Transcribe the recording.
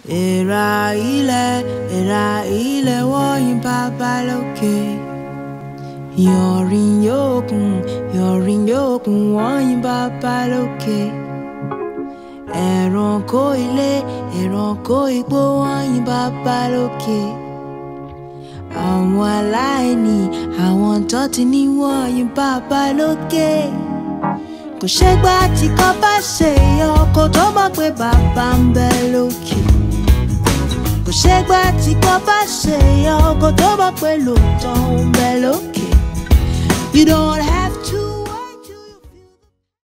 Èèrà ilẹ̀ èèrà ilẹ̀ wọ̀nyí bàbá lókè. Yọ̀rìn yókùn yọ̀rìn yókùn wọ̀nyí bàbá lókè. Ẹranko ilé ẹranko igbó wọ̀nyí bàbá lókè. Àwọn aláìní àwọn tó ti ní wọ̀nyí bàbá lókè. Kò ṣẹ́gbà tí kò bá ṣe ọkọ̀ tó mọ̀ pé bàbá ń bẹ lókè. Kò ṣẹ́gbà tí kò bá ṣe ọkọ̀ tó mọ̀ pé lóòótọ́ ń bẹ lókè. You don't have